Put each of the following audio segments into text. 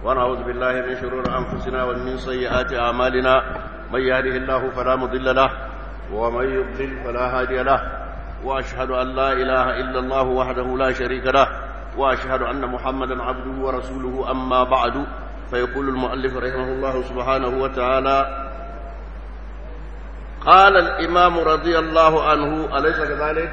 ونعوذ بالله من شرور أنفسنا ومن سيئات أعمالنا من يهده الله فلا مضل له ومن يضلل فلا هادي له وأشهد أن لا إله إلا الله وحده لا شريك له وأشهد أن محمدا عبده ورسوله أما بعد فيقول المؤلف رحمه الله سبحانه وتعالى قال الإمام رضي الله عنه أليس كذلك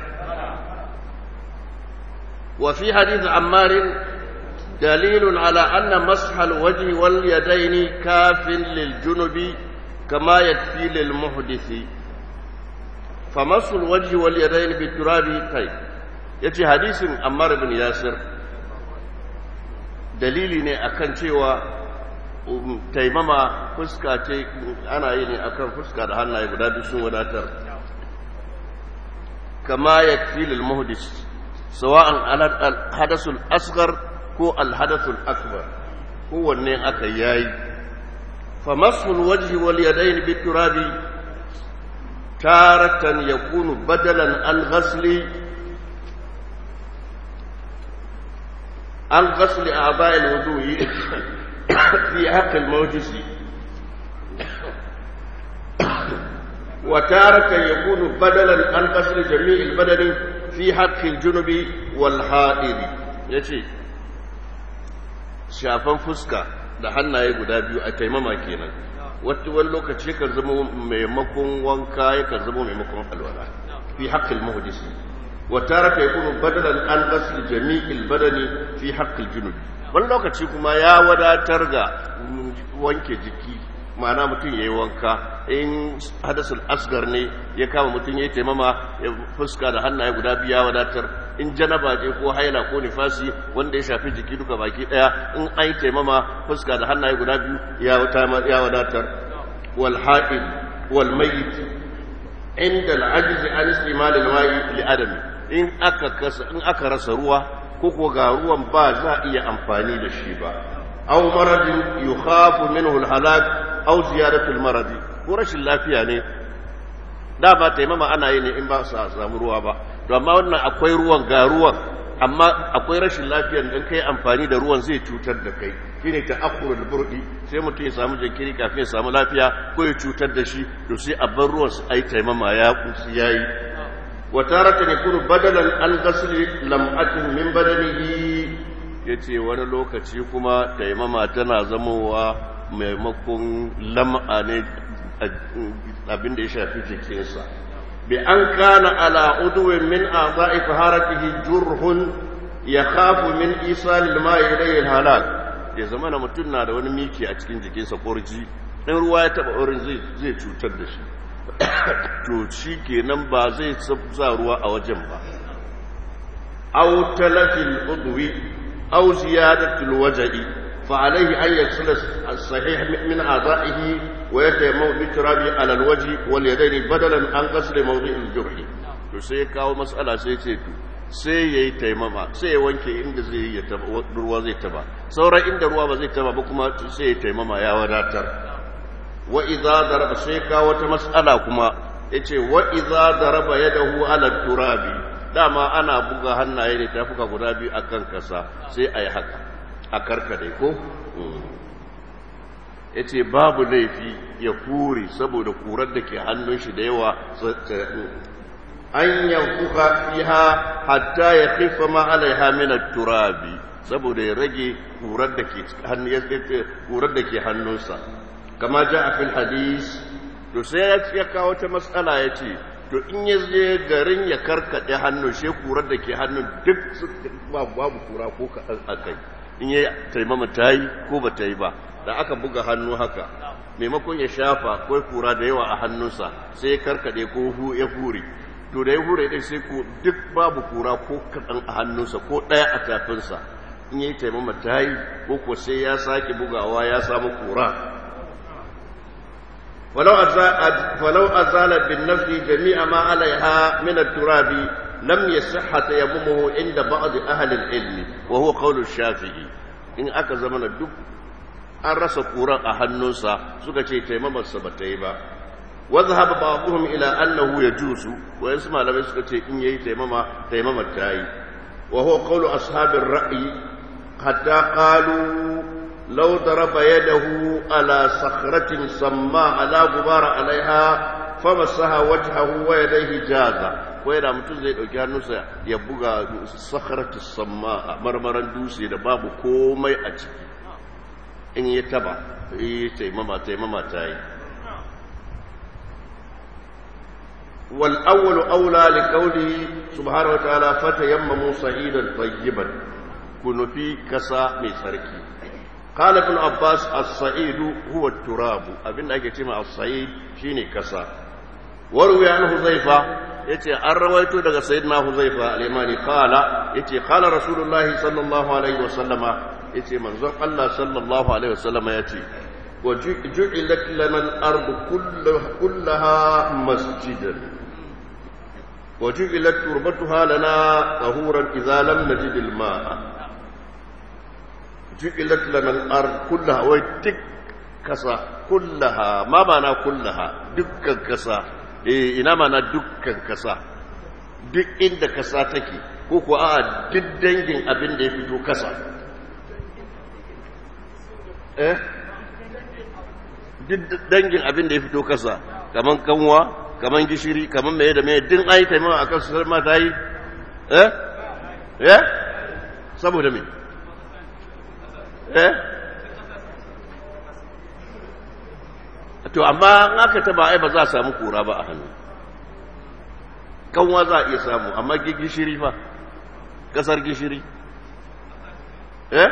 وفي حديث عمار دليل على أن مسح الوجه واليدين كاف للجنب كما يكفي للمحدث فمسح الوجه واليدين بالتراب طيب yace hadisin Ammar bin Yasir dalili ne akan cewa taimama fuska ce ana yi ne akan fuska da hannaye guda duk sun wadatar kama yakfi lil muhdis sawa'an al hadasul asghar ko al hadasul akbar kowanne aka yayi fa masul wajhi wal yadayn bit turabi taratan yakunu badalan an ghasli an ghasli a'dha'i al wudu'i في حق الموجس وتارة يكون بدلا عن قصر جميع البدن في حق الجنب والحائض يجي shafan fuska da hannaye guda biyu a taimama kenan wata wani lokaci kan zama maimakon wanka yakan zama maimakon alwala fi haqqil muhdisi wa taraka yakunu badalan an ghasl jami'il badani fi haqqil junubi wani lokaci kuma ya wadatar ga wanke jiki ma'ana mutum ya yi wanka in hadasul asgar ne ya kama mutum ya yi taimama ya fuska da hannaye guda biyu ya wadatar in janaba ce ko haila ko nifasi wanda ya shafi jiki duka baki daya in an yi taimama fuska da hannaye guda biyu ya wadatar wal ha'il wal mayyit inda al-ajzi an istimal al-ma'i li adami in aka in aka rasa ruwa ko ko ga ruwan ba za a iya amfani da shi ba aw maradin yukhafu minhu alhalak aw ziyadatu almaradi ko rashin lafiya ne da ba taimama ana yi ne in ba su samu ruwa ba to amma wannan akwai ruwan ga ruwan amma akwai rashin lafiyar dan kai amfani da ruwan zai cutar da kai shine ta'akhurul burdi sai mutum ya samu jinkiri kafin ya samu lafiya ko ya cutar da shi to sai a bar ruwan su ai taimama ya kusi yayi وتارة يكون بدلا عن غسل لمعة من بدنه yace wani lokaci kuma taimama tana zamowa maimakon lam'a ne abin da ya shafi jikinsa bi an kana ala udwin min a'dha'i faharatihi jurhun yakhafu min isal al-ma'i ilayhi al-halal ya zama na mutum na da wani miki a cikin jikinsa kurji in ruwa ya taba wurin zai cutar da shi to shi kenan ba zai sa ruwa a wajen ba aw talafil udwi aw ziyadatul wajhi fa alayhi an yaksula as-sahih min a'dahi wa yatayammam bi turabi ala al-wajhi wal yadayn badalan an ghasl mawdi' al-jurh to sai kawo mas'ala sai ce to sai yayi taimama sai ya wanke inda zai yi taba ruwa zai taba sauran inda ruwa ba zai taba ba kuma sai ya taimama ya wadatar wa idza daraba sai ka wata mas'ala kuma yace wa idza daraba yadahu ala turabi dama ana buga hannaye ne tafuka guda biyu akan kasa sai ayi haka a karkade ko yace babu laifi ya kure saboda kurar da ke hannun shi da yawa an yanfuka fiha hatta ya khifa ma alaiha min turabi saboda ya rage kurar da ke kurar da ke hannunsa kama ja a fil hadis to sai ya kawo ta matsala ya ce to in ya je garin ya karkaɗe hannun shi kurar da ke hannun duk babu kura ko kaɗan a kai in ya taimama ta yi ko ba ta yi ba da aka buga hannu haka maimakon ya shafa ko kura da yawa a hannunsa sai ya karkaɗe ko hu ya hure to da ya hure ɗin sai ko duk babu kura ko kaɗan a hannunsa ko ɗaya a tafinsa in ya yi taimama ta yi ko ko sai ya sake bugawa ya samu kura ولو أزال, ولو أزال بالنفس جميع ما عليها من التراب لم يصح تيممه عند بعض أهل العلم وهو قول الشافعي إن أكا زمن الدب an rasa ƙuran a hannunsa suka ce taimamarsa ba ta yi ba wadda haɓa ba'abuhum ila annahu ya jusu wayansu malamai suka ce in yayi taimama taimamar ta yi wa huwa qawlu ashabir ra'yi hatta qalu لو ضرب يده على صخرة سماء لا غبار عليها فمسها وجهه ويديه جازا ويدا mutum zai dauki hannunsa ya buga sakharatu samma marmaran dutse da babu komai a ciki in ya taba yi taimama taimama ta yi wal awwalu aula li qawlihi subhanahu wa ta'ala fatayammamu sa'idan tayyiban kunufi kasa mai tsarki قال ابن عباس الصعيد هو التراب abin da ake cewa as-sa'id shine kasa warwi an huzaifa yace an rawaito daga sayyidina huzaifa al-yamani qala yace qala rasulullah sallallahu alaihi wasallama yace manzon Allah sallallahu alaihi wasallama yace wa ju'ilat lana al-ard kullaha masjidan wa ju'ilat turbatuha lana tahuran idza lam najid al-ma'a ju'ilat lana al-ard kullaha wa tik kasa kullaha ma mana kullaha dukkan kasa eh ina mana dukkan kasa duk inda kasa take ko ko a duk dangin abin da ya fito kasa eh duk dangin abin da ya fito kasa kaman kanwa kaman gishiri kaman meye da meye din ai taimama akan su ma ta yi eh eh saboda me eh to amma in aka taba ai ba za a samu kura ba a hannu kanwa za a iya samu amma gishiri fa kasar gishiri eh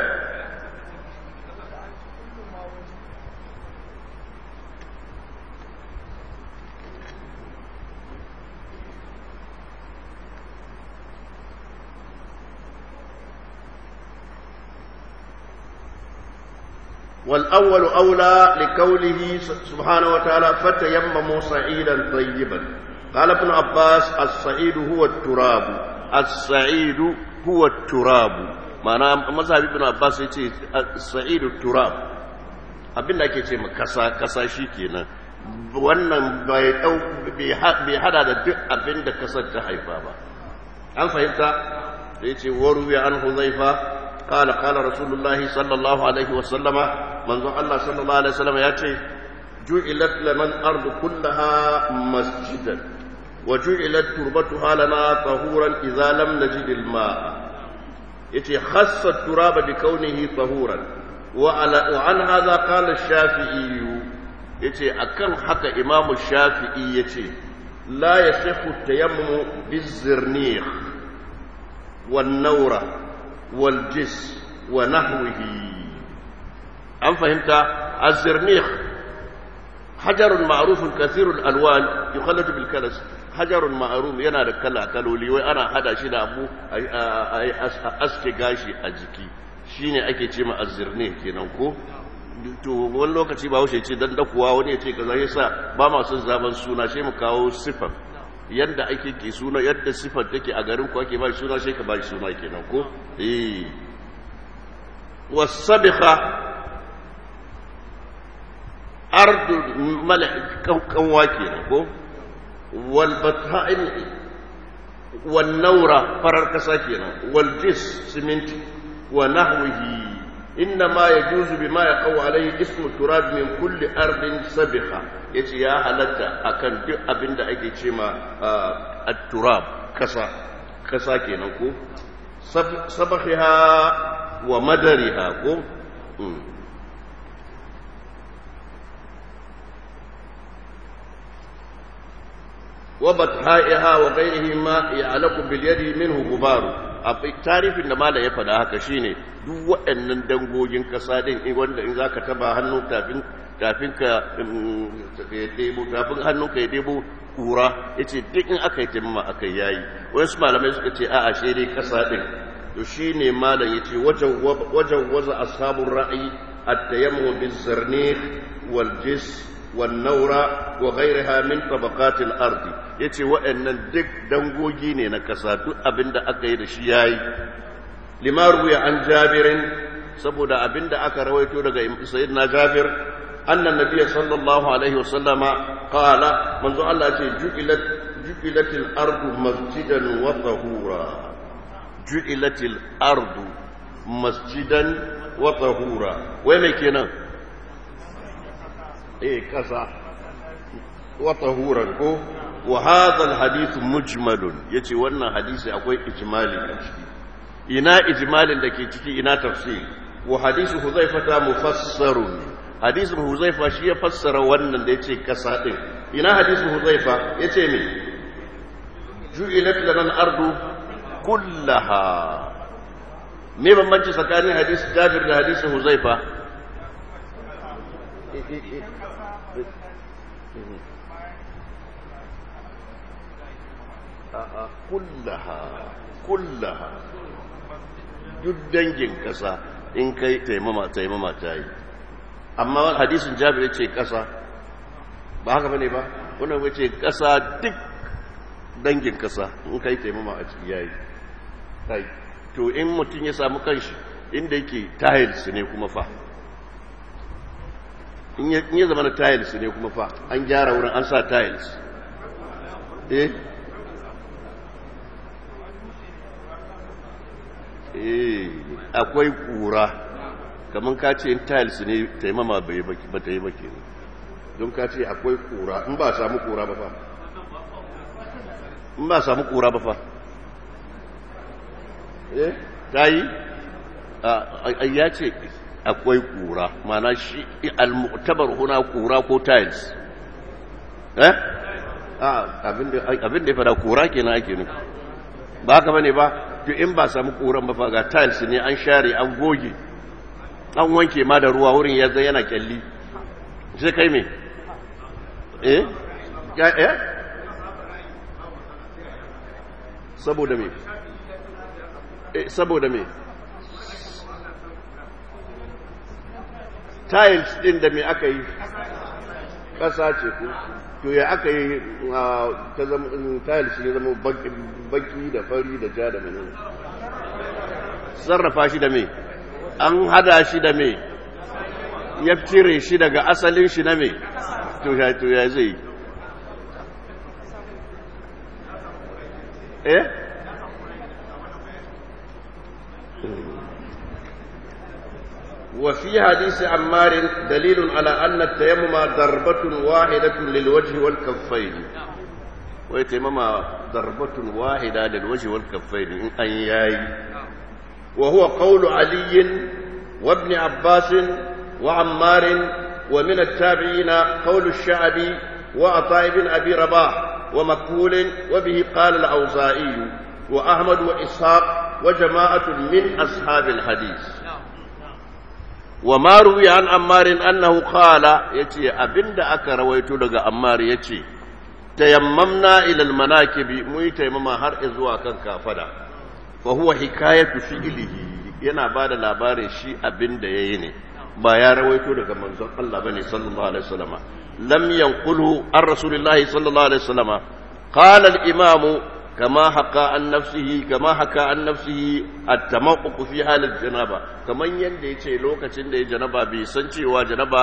والأول أولى لقوله سبحانه وتعالى فتيمموا صعيدا طيبا قال ابن عباس الصعيد هو التراب الصعيد هو التراب معنى مذهب ابن عباس يتي الصعيد التراب abin da ake ce ma kasa kasa shi kenan wannan bai dau bai hada da duk abin da kasar ta haifa ba an fahimta da yace waru ya an huzaifa قال قال رسول الله صلى الله عليه وسلم من الله صلى الله عليه وسلم ياتي جعلت لنا الأرض كلها مسجدا وجعلت تربتها لنا طهورا إذا لم نجد الماء يتي خص التراب بكونه طهورا وعلى وعن هذا قال الشافعي يتي أكن حتى إمام الشافعي يتي لا يصح التيمم بالزرنيخ والنوره والجس ونحوه أم فهمت الزرنيخ حجر معروف كثير الألوان يخلط بالكنس حجر معروف yana da kala kaloli wai ana hada shi da abu a aske gashi a jiki shine ake ce ma azzirne kenan ko to wani lokaci ba wuce ce dan dakuwa wani ya ce kaza yasa ba ma son zaman suna sai mu kawo sifar yadda ake ke suna yadda sifar take a garin ku ake ba suna sai ka ba shi suna kenan ko eh wasabiha ardu malak kanwa kenan ko wal batha'in wal nawra farar kasa kenan wal jis siminti wa nahwihi إنما يجوز بما يقع عليه اسم التراب من كل أرض سبخة yace ya halatta akan duk abin da ake ce ma at-turab kasa kasa kenan ko sabahiha wa madariha ko wa batha'iha wa ghayrihi ma ya'laqu bil yadi minhu gubaru a tarifin da malam ya faɗa haka shine duk waɗannan dangogin ƙasa din wanda in zaka taba hannu tafin tafin ka ya debo tafin hannun ka ya debo kura yace duk in aka yi timma aka yayi wasu malamai suka ce a'a shi dai ƙasa din to shine malam yace wajen wajen waza ashabur ra'yi at-tayammum biz-zarnikh wal-jis والنورة وغيرها من طبقات الأرض yace waɗannan duk dangogi ne na ƙasa duk abinda aka yi da shi yayi limar ruya an jabirin saboda abinda aka rawaito daga sayyidina jabir annan nabiyyi sallallahu alaihi wasallama qala manzo Allah ce ju'ilat ju'ilatil ardu masjidan wa tahura ju'ilatil ardu masjidan wa tahura wai mai kenan eh kasa wa tahuran ko wa hadha alhadith mujmalun yace wannan hadisi akwai ijmali a ciki ina ijmalin da ke ciki ina tafsir wa hadithu huzaifata mufassarun hadisin huzaifa shi ya fassara wannan da yace kasa din ina hadisin huzaifa yace me ju'ilat lana al-ardu kullaha me bambanci tsakanin hadisi Jabir da hadisin huzaifa a'a kullaha kullaha duk dangin kasa in kai taimama taimama ta yi amma hadisin jabir ya ce kasa ba haka bane ba wannan ya ce kasa duk dangin kasa in kai taimama a ciki yayi kai to in mutum ya samu kanshi inda yake tiles ne kuma fa in ya zama na tiles ne kuma fa an gyara wurin an sa tiles eh eh akwai kura kamar ka ce in tiles ne taimama ba ta yi baki don ka ce akwai kura in ba samu kura ba fa in ba samu kura ba fa eh ta yi ya ce akwai kura mana shi al-mu'tabar huna kura ko tiles eh abin da ya fada kura kenan ake nufi ba haka bane ba to in ba samu kuran ba fa ga tiles ne an share an goge an wanke ma da ruwa wurin ya zai yana kyalli sai kai me eh ya eh saboda me eh saboda me tiles din da me aka yi kasa ce ko to ya aka yi ta zama tiles ne zama baki da fari da ja da menene sarrafa shi da me an hada shi da me ya cire shi daga asalin shi na me to ya to ya zai eh وفي حديث عمار دليل على أن التيمم ضربة واحدة للوجه والكفين ويتيمم ضربة واحدة للوجه والكفين إن أياي وهو قول علي وابن عباس وعمار ومن التابعين قول الشعبي وعطاء بن أبي رباح ومكهول وبه قال الأوزائي وأحمد وإسحاق وجماعة من أصحاب الحديث وما روي عن عمار أنه قال يتي أبند أكا رويت لغا عمار يتي تيممنا إلى المناكب مي تيمما هر إزوا كان كافدا فهو حكاية فعله yana ba da labarin shi abin da ya yi ne ba ya rawaito daga manzon Allah bane sallallahu alaihi wasallama lam yanqulhu an rasulillahi sallallahu alaihi wasallama qala al-imam kama haka an nafsihi kama haka an nafsihi at-tamaqqu fi halil janaba kaman yanda yace lokacin da ya janaba bai san cewa janaba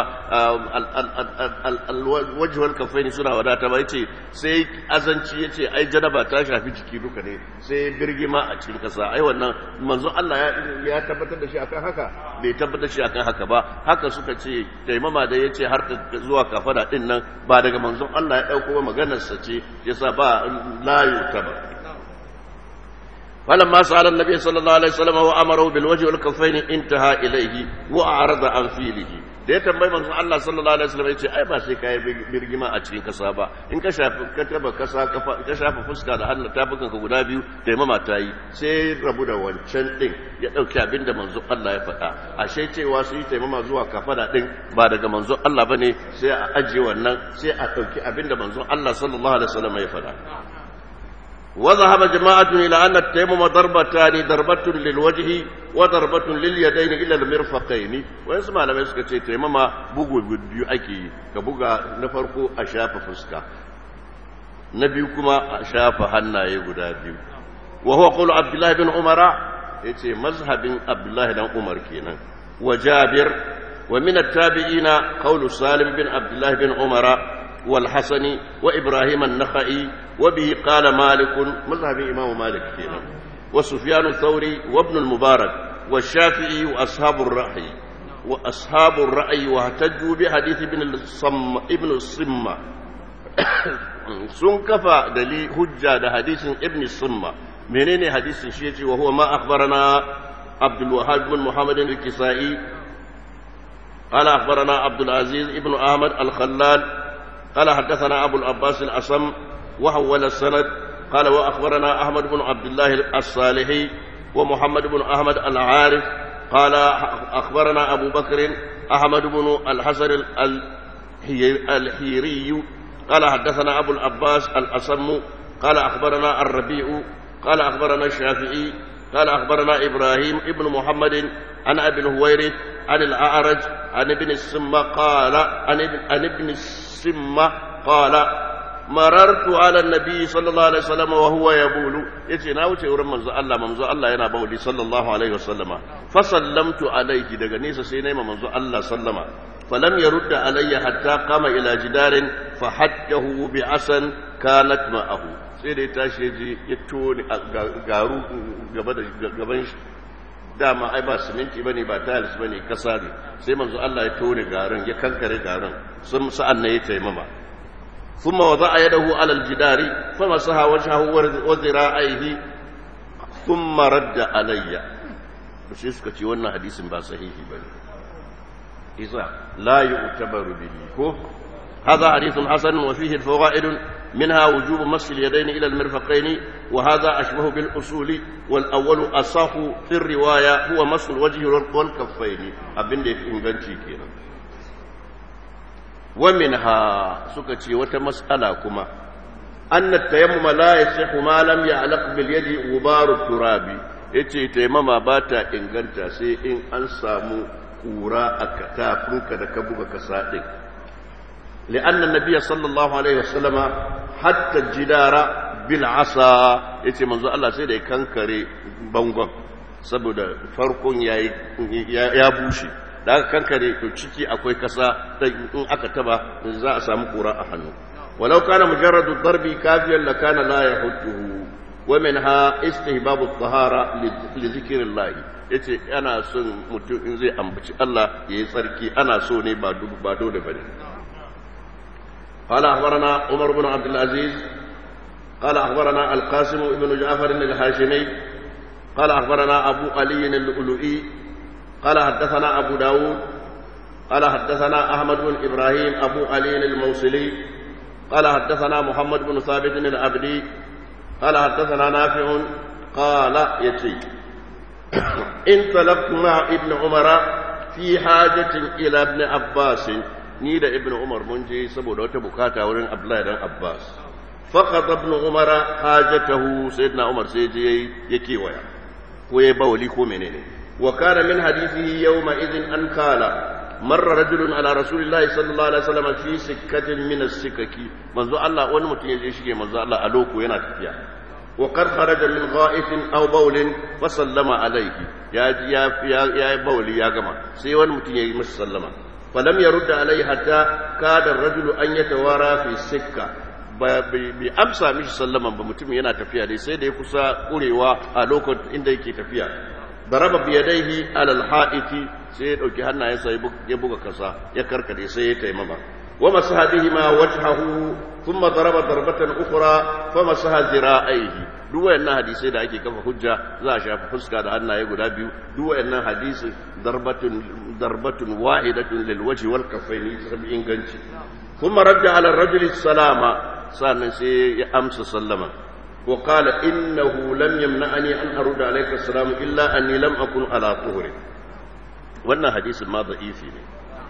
al-wajh wal kaffaini suna wadata ba yace sai azanci yace ai janaba ta shafi jiki duka ne sai birgima a cikin kasa ai wannan manzon Allah ya tabbatar da shi akan haka bai tabbatar shi akan haka ba haka suka ce taimama da yace har zuwa kafada din nan ba daga manzon Allah ya dauko maganar sa ce yasa ba la yutaba فلما سأل النبي صلى الله عليه وسلم وأمره بالوجه والكفين انتهى إليه وأعرض عن فيله da ya tambayi manzon Allah sallallahu alaihi wasallam yace ai ba sai kai birgima a cikin kasa ba in ka shafi ka taba kasa kafa ka shafa fuska da hannu tafukan ka guda biyu taimama ta yi sai rabu da wancan din ya dauki abinda manzon Allah ya faɗa ashe cewa su yi taimama zuwa kafada din ba daga manzon Allah bane sai a ajiye wannan sai a dauki abinda manzon Allah sallallahu alaihi wasallam ya faɗa وذهب جماعة إلى أن التيمم ضربتان ضربة للوجه وضربة لليدين إلى المرفقين ويسمع لما يسكت تيمم بوغو بيو أكي كبوغا نفرقو أشاف فسكا نبيكما أشاف حنا يغدا بيو وهو قول عبد الله بن عمر يتي مذهب عبد الله بن عمر كينا وجابر ومن التابعين قول سالم بن عبد الله بن عمر والحسن وإبراهيم النخعي وبه قال مالك مذهب إمام مالك فينا وسفيان الثوري وابن المبارك والشافعي وأصحاب الرأي وأصحاب الرأي واهتجوا بحديث ابن الصم ابن الصمة sun kafa dali hujja da hadisin ibn summa menene hadisin shi yace wa huwa ma akhbarana abdul wahhab bin muhammad al-kisai قال أخبرنا عبد العزيز ابن أحمد الخلال قال حدثنا أبو العباس الأصم وحول السند قال وأخبرنا أحمد بن عبد الله الصالحي ومحمد بن أحمد العارف قال أخبرنا أبو بكر أحمد بن الحسن الحيري قال حدثنا أبو العباس الأصم قال أخبرنا الربيع قال أخبرنا الشافعي قال أخبرنا إبراهيم ابن محمد عن أبي الهويرث عن الأعرج عن ابن السمة قال عن ابن, عن ابن السمة قال مررت على النبي صلى الله عليه وسلم وهو يبول يتي na wuce wurin manzo Allah manzo Allah yana bauli sallallahu alaihi wasallama fa sallamtu alaihi daga nesa sai nayi manzo Allah sallama falam yarud alayya hatta qama ila jidarin fa haddahu bi asan kanat ma'ahu sai da ya tashi ya je ya tone garu gaba da gaban shi dama ai ba siminti bane ba tiles bane kasa ne sai manzo Allah ya tone garin ya kankare garin sun sa'an ne ya taimama ثم وضع يده على الجدار فمسح وجهه وذراعيه ثم رد علي shi suka ce wannan hadisin ba sahihi ba ne isa la yu'tabaru bihi ko هذا حديث حسن وفيه الفوائد منها وجوب مس اليدين الى المرفقين وهذا اشبه بالاصول والاول اصح في الروايه هو مس الوجه والكفين ابن ده inganci kenan ومنها سكتي وتمسألة كما أن التيمم لا يصح ما لم يعلق باليد غبار التراب yace taimama ba ta inganta sai in an samu kura a katafinka da ka buga kasa ɗin li'an nabiya sallallahu alaihi wasallama hatta jidara bil asa yace manzo Allah sai da ya kankare bangon saboda farkon ya bushe da aka kankare to ciki akwai kasa in aka taba za a samu kura a hannu walau kana mujarradu darbi kafiyan la kana la yahudduhu wa minha istihbabu at-tahara li dhikrillah yace ana son mutum in zai ambaci Allah yayi tsarki ana so ne ba dubu ba dole bane قال أخبرنا عمر بن عبد العزيز قال أخبرنا القاسم بن جعفر الهاشمي قال أخبرنا أبو علي اللؤلؤي قال حدثنا أبو داود قال حدثنا أحمد بن إبراهيم أبو علي الموصلي قال حدثنا محمد بن ثابت العبدي قال حدثنا نافع قال يتي انطلقت مع ابن عمر في حاجة إلى ابن عباس ni da ibn umar mun je saboda wata bukata wurin abdullahi dan abbas faqad ibn umar hajatahu sayyidina umar sai je ya kewaya ko ya bawali ko menene wa kana min hadithihi yawma idhin an kala marra rajulun ala rasulillahi sallallahu alaihi wasallam fi sikkatin min as-sikaki manzo Allah wani mutum ya je shige manzo Allah a loko yana tafiya wa qad kharaja min gha'ifin aw bawlin fa sallama alayhi ya ya ya bawli ya gama sai wani mutum ya yi masa sallama فلم يرد عليه حتى كاد الرجل أن يتوارى في السكة bai amsa mishi sallaman ba mutum yana tafiya dai sai da ya kusa kurewa a lokacin inda yake tafiya daraba biyadaihi alal ha'iti sai ya dauki hannayensa ya buga kasa ya karkade sai ya taimama wa masaha bihi ma wajhahu thumma daraba darbatan ukhra fa masaha zira'aihi duk wayannan hadisai da ake kafa hujja za a shafa fuska da hannaye guda biyu duk wayannan hadisi darbatun darbatun wahidatun lil wajhi wal kaffaini sabi inganci kuma radda ala rajul salama sannan sai ya amsa sallama wa qala innahu lam yamna'ani an arudda alayka salam illa anni lam akun ala tuhri wannan hadisin ma da'ifi ne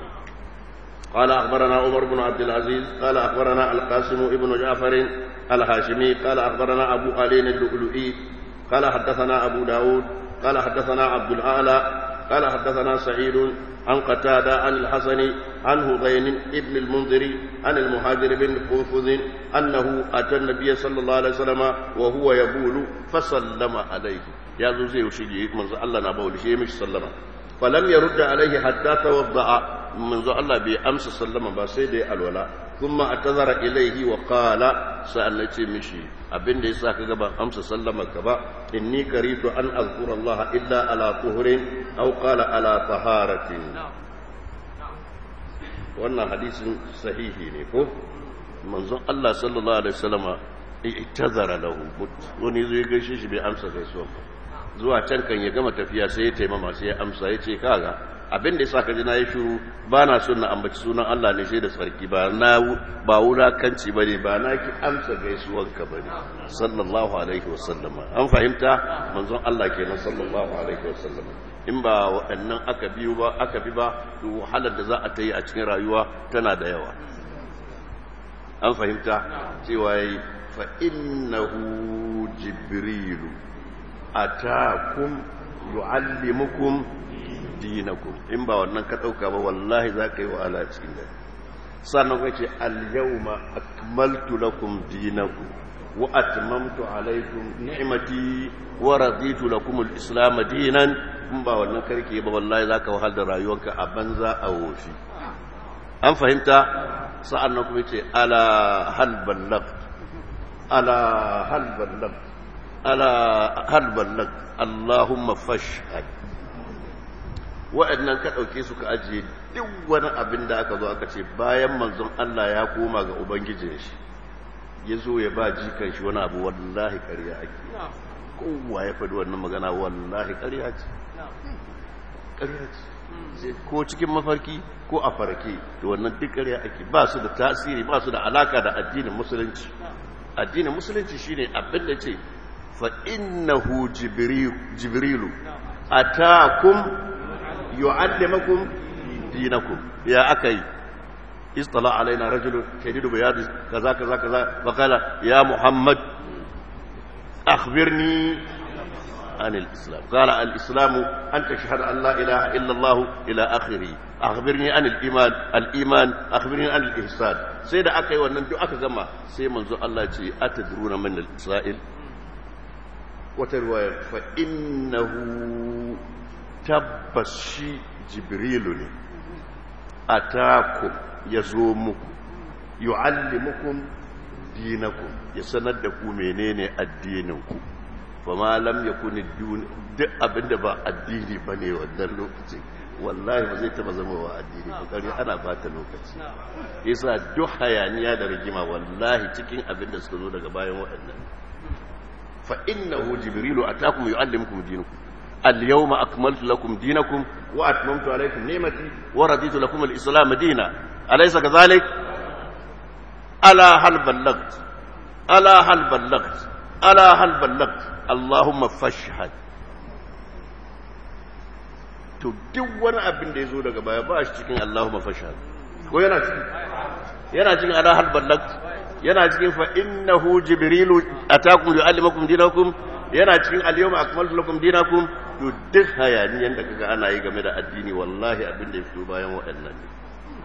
قال أخبرنا عمر بن عبد العزيز قال أخبرنا القاسم بن جعفر الهاشمي قال أخبرنا أبو علي اللؤلؤي قال حدثنا أبو داود قال حدثنا عبد الأعلى قال حدثنا سعيد عن قتادة عن الحسن عن هذين ابن المنذر عن المهاجر بن قنفذ أنه أتى النبي صلى الله عليه وسلم وهو يبول فسلم عليه يا زوزي وشيجي من الله نبول شيء مش سلم falam yarudda alaihi hatta tawadda'a manzo Allah bai amsa sallama ba sai da ya alwala kuma atazara ilaihi wa qala sa'an ce mishi abinda yasa kaga ban amsa sallama ka ba inni karitu an azkura Allah illa ala tuhrin aw qala ala taharatin wannan hadisin sahihi ne ko manzon Allah sallallahu alaihi wasallama itazara lahu wani zai gaishe shi bai amsa gaisuwa ba zuwa can kan ya gama tafiya sai ya taimama sai ya amsa ya ce kaga abin da yasa ka ji na yi shiru ba na son na ambaci sunan Allah ne sai da sarki ba na ba wulakanci bane ba na ki amsa gaisuwanka bane sallallahu alaihi wasallama an fahimta manzon Allah kenan sallallahu alaihi wasallama in ba waɗannan aka biyu ba aka bi ba to wahalar da za a ta yi a cikin rayuwa tana da yawa an fahimta cewa yayi fa innahu jibrilu atakum yu'allimukum dinakum in ba wannan ka dauka ba wallahi za ka yi wahala cikin da sannan kace al-yawma akmaltu lakum dinakum wa atmamtu alaykum ni'mati wa raditu lakum al-islam dinan in ba wannan karke ba wallahi za ka wahala da rayuwarka a banza a wofi an fahimta sa'annan kuma yace ala hal ballagt ala hal ballagt ala hal ballagt allahumma fashhad wa'annan ka ɗauke su ka ajiye duk wani abin da aka zo aka ce bayan manzon Allah ya koma ga Ubangijin shi ya zo ya ba jikan shi wani abu wallahi ƙarya ake kowa ya faɗi wannan magana wallahi ƙarya ce ƙarya ce ko cikin mafarki ko a farke to wannan duk ƙarya ake ba su da tasiri ba su da alaka da addinin musulunci addinin musulunci shine abin da ce fa innahu jibrilu atakum يعلمكم دينكم يا أكي اصطلع علينا رجل شديد بياض كذا كذا كذا فقال يا محمد أخبرني عن الإسلام قال الإسلام أن تشهد أن لا إله إلا الله إلى آخره أخبرني عن الإيمان الإيمان أخبرني عن الإحسان سيدة أكي وننجو أكي زما سي منذ الله يتي أتدرون من الإسرائيل وترواية فإنه tabbas shi jibrilu ne a taku ya zo muku yu'allimukum dinakum ya sanar da ku menene addininku fa ma lam yakun duk abinda ba addini bane wannan lokacin wallahi ba zai taba zama wa addini kokari ana bata lokaci yasa duk hayaniya da rigima wallahi cikin abinda suka zo daga bayan waɗannan fa innahu jibrilu atakum yu'allimukum dinakum اليوم أكملت لكم دينكم وأتممت عليكم نعمتي ورضيت لكم الإسلام دينا أليس كذلك ألا هل بلغت ألا هل بلغت ألا هل بلغت اللهم فاشهد to duk wani abin da ya zo daga baya ba shi cikin Allahumma fashhad ko yana cikin yana cikin ala hal ballagt yana cikin fa innahu jibrilu atakum yuallimukum dinakum yana cikin al-yawma akmaltu lakum dinakum to duk hayaniyan da kaga ana yi game da addini wallahi abin da ya fito bayan waɗannan ne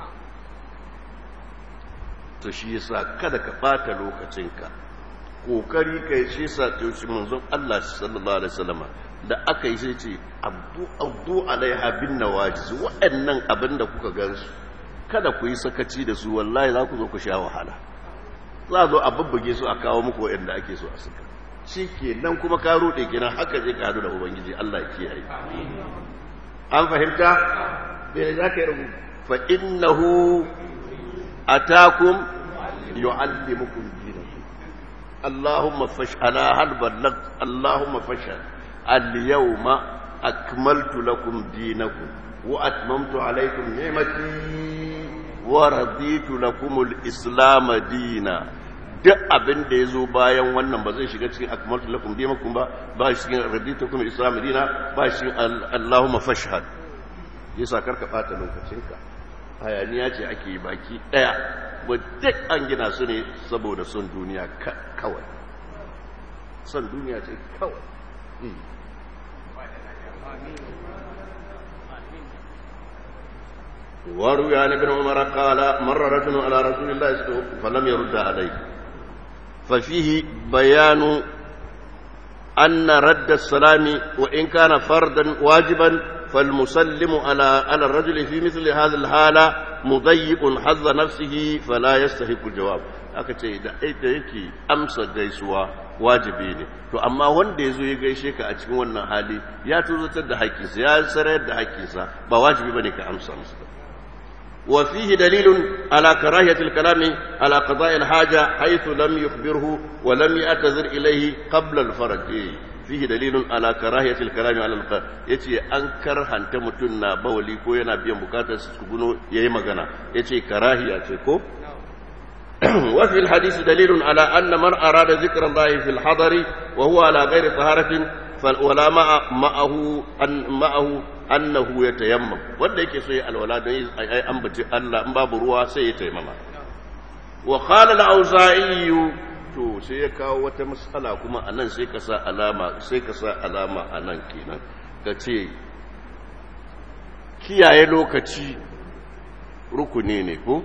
to shi yasa kada ka bata lokacinka kokari kai shi yasa to shi manzon Allah sallallahu alaihi wasallama da aka yi sai ce abdu abdu alaiha bin nawajiz waɗannan abin da kuka gansu kada ku yi sakaci da su wallahi za ku zo ku sha wahala za zo a bubbuge su a kawo muku waɗanda ake so a saka shi ke nan kuma ka ruɗe kenan haka je ka hadu da ubangiji Allah kiyaye an fahimta bai za ka yi rubu fa innahu atakum yu'allimukum dinakum Allahumma fash'ala hal ballagt Allahumma fash'al al-yawma akmaltu lakum dinakum wa atmamtu alaykum ni'mati wa raditu lakum al-islam dinan duk abin da ya zo bayan wannan ba zai shiga cikin akmaltu lakum dinakum ba ba shi cikin raditukum islam dina ba shi allahumma fashhad yasa karka bata lokacinka hayaniya ce ake baki daya ba duk an gina su ne saboda son duniya kawai son duniya ce kawai وروي عن ابن عمر قال مر رجل على رسول الله فلم يرد عليه ففيه بيان أن رد السلام وإن كان فردا واجبا فالمسلم على على الرجل في مثل هذه الحالة مضيق حظ نفسه فلا يستحق الجواب aka ce da ita yake amsa gaisuwa wajibi ne to amma wanda ya zo ya gaishe ka a cikin wannan hali ya tuzatar da haƙƙinsa ya sarayar da haƙƙinsa ba wajibi bane ka amsa masa wa fihi dalilun ala karahiyati al-kalami ala qada'i al-haja haythu lam yukhbirhu wa lam ya'tazir ilayhi qabla al-faraj fihi dalilun ala karahiyati al-kalami ala al yace an karhanta mutun na bawali ko yana biyan bukatar su guno yayi magana yace karahiya ce ko وفي الحديث دليل على أن من أراد ذكر الله في الحضر وهو على غير طهارة ولا مع معه أن معه أنه يتيمم wanda yake so ya alwala don ai ambaci Allah in babu ruwa sai ya taimama wa qala al-auza'i to sai ya kawo wata mas'ala kuma anan sai ka sa alama sai ka sa alama anan kenan ka ce kiyaye lokaci rukuni ne ko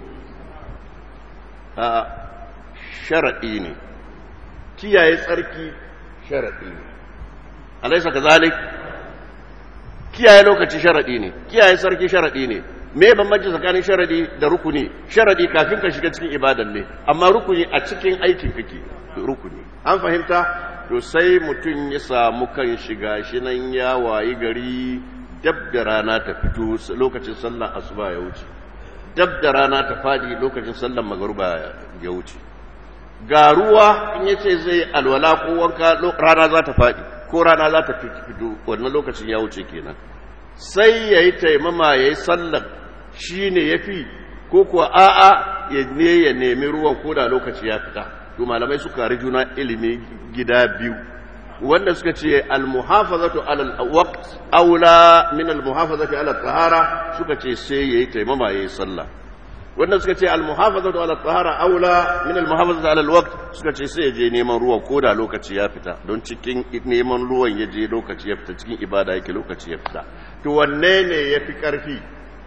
a sharaɗi ne kiyaye tsarki sharaɗi ne alaisa ka zalik kiyaye lokaci sharaɗi ne kiyaye tsarki sharaɗi ne me bambanci tsakanin sharaɗi da rukuni sharaɗi kafin ka shiga cikin ibadan ne amma rukuni a cikin aikin kake rukuni an fahimta to sai mutum ya samu kan shiga shi nan ya wayi gari dab da rana ta fito lokacin sallar asuba ya wuce dab da rana ta fadi lokacin sallar magaruba ya wuce ga ruwa in ya ce zai alwala ko wanka rana za ta fadi ko rana za ta fito wannan lokacin ya wuce kenan sai ya yi taimama ya yi sallar shi ne ya fi ko kuwa a'a ya ne ya nemi ruwan ko da lokaci ya fita to malamai suka ri juna ilimi gida biyu wanda suka ce almuhafazatu ala alwaqt aula min almuhafazati ala tahara suka ce sai yayi taimama yayi sallah wanda suka ce almuhafazatu ala tahara aula min almuhafazati ala alwaqt suka ce sai je neman ruwa ko da lokaci ya fita don cikin neman ruwan ya je lokaci ya fita cikin ibada yake lokaci ya fita to wanne ne yafi karfi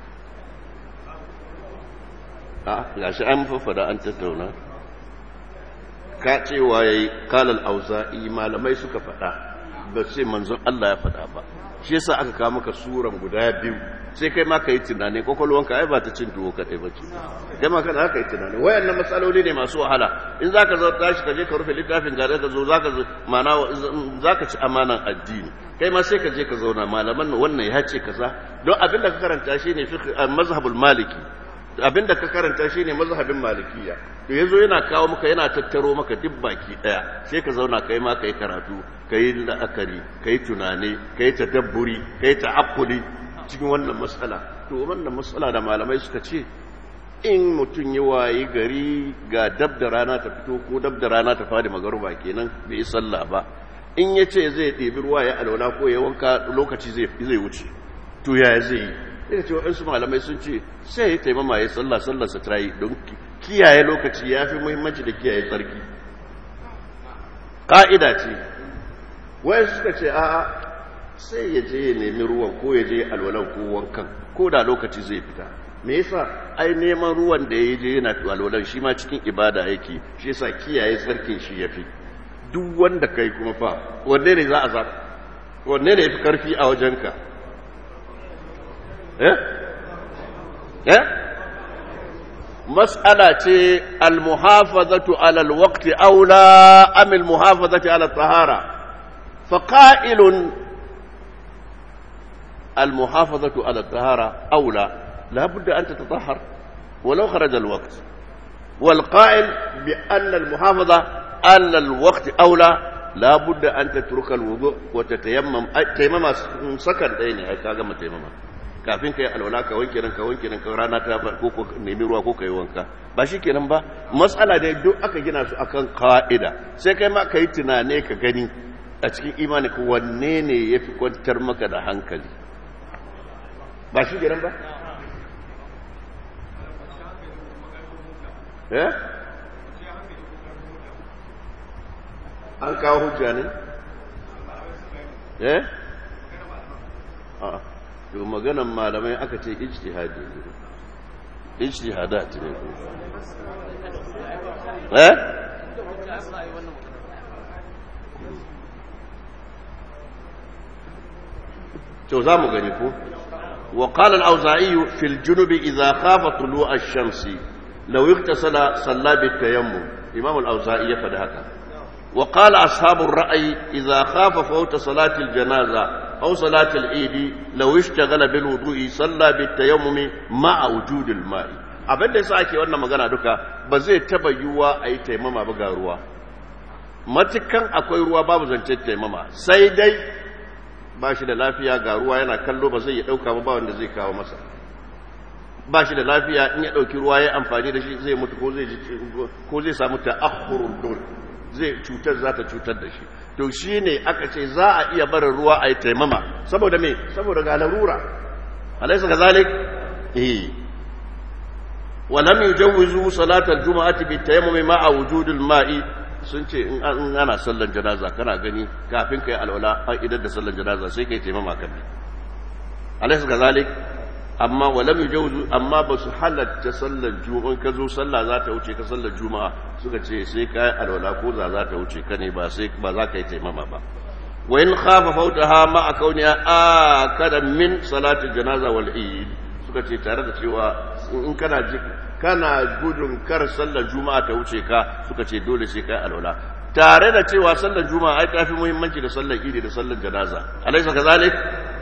a gashi an fafada an tattauna ka cewa ya yi kalal auza'i malamai suka faɗa ba sai manzon Allah ya faɗa ba shi yasa aka kawo maka suran guda biyu sai kai ma ka yi tunani kwakwalwanka ai ba ta cin tuwo kaɗai ba ce kai ma kana haka yi tunani wayannan matsaloli ne masu wahala in za ka zo tashi ka je ka rufe littafin gare ka zo za ka mana za ka ci amanan addini kai ma sai ka je ka zauna malaman wannan ya ce kaza don abin da ka karanta shi ne mazhabul maliki abin da ka karanta shi ne mazhabin malikiya to yazo yana kawo maka yana tattaro maka duk baki daya sai ka zauna kai ma kai karatu kai la'akari kai tunani kai tadabburi kai ta'aqquli cikin wannan matsala to wannan matsala da malamai suka ce in mutum ya wayi gari ga dab da rana ta fito ko dab da rana ta fadi magaruba kenan bai yi sallah ba in ya ce zai ɗebi ruwa ya alwala ko ya wanka lokaci zai wuce to ya zai yi sai ce waɗansu malamai sun ce sai ya taimama ya sallah sallarsa ta yi don kiyaye lokaci ya fi muhimmanci da kiyaye tsarki ƙa'ida ce wayan suka ce a'a sai ya je ya nemi ruwan ko ya je alwalan ko wankan ko da lokaci zai fita me yasa ai neman ruwan da ya je yana alwalan shi ma cikin ibada yake shi yasa kiyaye tsarkin shi ya fi duk wanda kai kuma fa wanne ne za a zaɓa wanne ne ya fi ƙarfi a wajenka مسألة المحافظة على الوقت أولى أم المحافظة على الطهارة فقائل المحافظة على الطهارة أولى لا بد أن تتطهر ولو خرج الوقت والقائل بأن المحافظة على الوقت أولى لا بد أن تترك الوضوء وتتيمم تيمم سكن أين كاغا تيمم kafin ka yi alwala ka wanke ranka wanke ranka rana ta ko ko nemi ruwa ko ka yi wanka ba shi kenan ba matsala da duk aka gina su akan ka'ida sai kai ma ka yi tunane ka gani a cikin imani ko wanne ne ya fi kwantar maka da hankali ba shi kenan ba eh an kawo hujja ne eh a'a to maganan malamai aka ce ijtihadi ne ijtihadat ne eh to za mu gani ko wa qala al-auza'i fi al-junub idha khafa tulu' ash-shams law iktasala salla bi tayammum imam al-auza'i ya fada haka wa qala ashabu ar-ra'yi idha khafa fawta salati al-janaza aw salati al-eid law ishtaghala bil wudu'i salla bi tayammum ma'a wujud al-ma'i abin da yasa ake wannan magana duka ba zai taba yiwuwa a yi taimama ba ga ruwa matukan akwai ruwa babu zance taimama sai dai ba shi da lafiya ga ruwa yana kallo ba zai ya ɗauka ba wanda zai kawo masa ba shi da lafiya in ya ɗauki ruwa ya amfani da shi zai mutu ko zai samu ta'akhurul dole zai cutar za ta cutar da shi to shi ne aka ce za a iya barin ruwa a yi taimama saboda me saboda ga larura alaisa ga zalik eh ولم يجوزوا صلاة الجمعة بالتيمم مع وجود الماء sun ce in ana sallan janaza kana gani kafin kai alwala an idan da sallan janaza sai kai taimama kan ne alaysa kazalik amma walam yujawzu amma ba su halatta sallan juma'a ka zo sallah za ta wuce ka sallar juma'a suka ce sai kai alwala ko za za ta wuce ka ne ba sai ba za ka yi taimama ba wa in khafa fautaha ma akauniya akada min salati janaza wal eid suka ce tare da cewa in kana kana gudun kar sallar juma'a ta wuce ka suka ce dole sai kai alwala tare da cewa sallar juma'a ai tafi muhimmanci da sallar idi da sallar janaza alaysa kazalik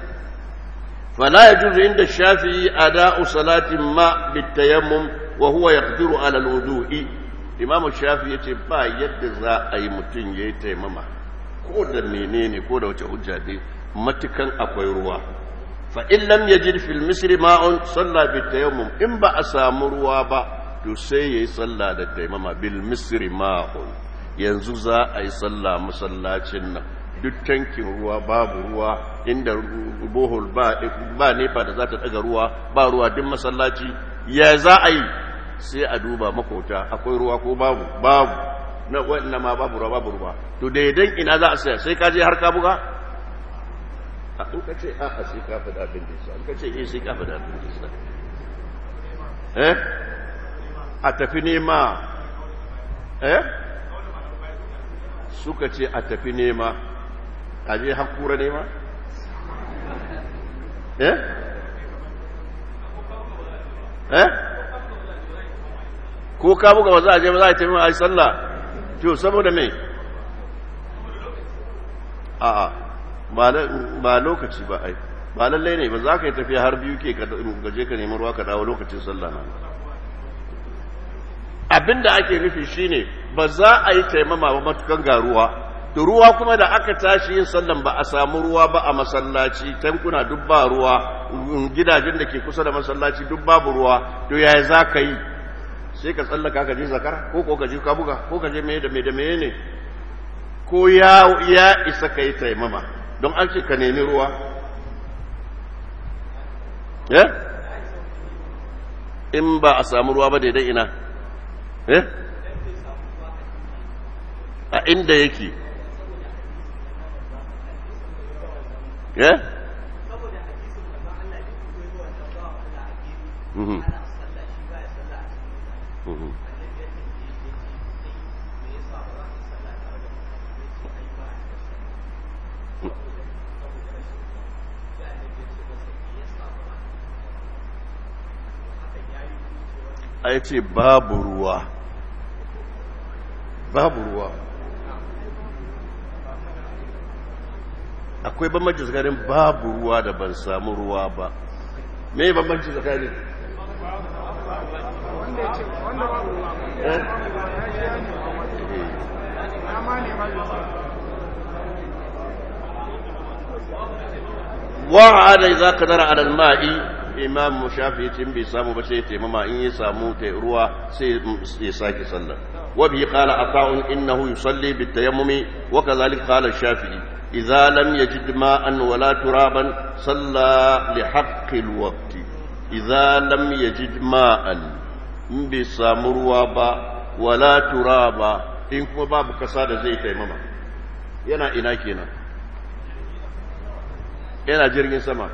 fala yajuzu inda shafi'i ada'u salatin ma bitayammum wa huwa yaqdiru ala alwudu'i imam shafi'i yace ba yadda za a yi mutun yayi taimama ko da menene ko da wace hujja dai matukan akwai ruwa فإن لم يجد في المصر ماء صلى بالتيمم إن با أسامو ruwa ba to sai yayi sallah da taimama bil misri ma'un yanzu za a yi sallah masallacin nan duk tankin ruwa babu ruwa inda bohol ba ba nefa da za ta daga ruwa ba ruwa duk masallaci ya za a yi sai a duba makota akwai ruwa ko babu babu na wannan ma babu ruwa babu ruwa to daidan ina za a saya sai ka je har ka buga in ka ce a'a sai ka faɗa abin da yasa in ka ce eh sai ka faɗa abin da yasa eh a tafi nema eh suka ce a tafi nema a je hakura nema eh eh ko ka buga ba za a je ba za a tafi ma a yi sallah to saboda me a'a ba lokaci ba ai ba lallai ne ba za ka yi tafiya har biyu ke gaje ka nemi ruwa ka dawo lokacin sallah na abinda ake nufi shine ba za a yi taimama ba matukan ga ruwa to ruwa kuma da aka tashi yin sallan ba a samu ruwa ba a masallaci tankuna duk ba ruwa gidajen da ke kusa da masallaci duk babu ruwa to yaya za ka yi sai ka tsallaka ka je zakara ko ko ka je ka buga ko ka je me da me da me ne ko ya ya isa ka yi taimama don an ce ka nemi ruwa ya in ba a samu ruwa ba daidai ina eh a inda yake ya Mhm. Mhm. a ya ce babu ruwa babu ruwa akwai bambanci tsakanin babu ruwa da ban samu ruwa ba me bambanci tsakanin wa'ada idza qadara ala al-ma'i imam shafi ce bai samu ba sai taimama in ya samu ta ruwa sai ya sake sallah wa bi qala ata'un innahu yusalli bit tayammumi wa kadhalik qala shafi'i idza lam yajid ma'an wala turaban salla li haqqi al-waqt idza lam yajid ma'an in bai samu ruwa ba wala turaba in kuma babu kasa da zai taimama yana ina kenan yana jirgin sama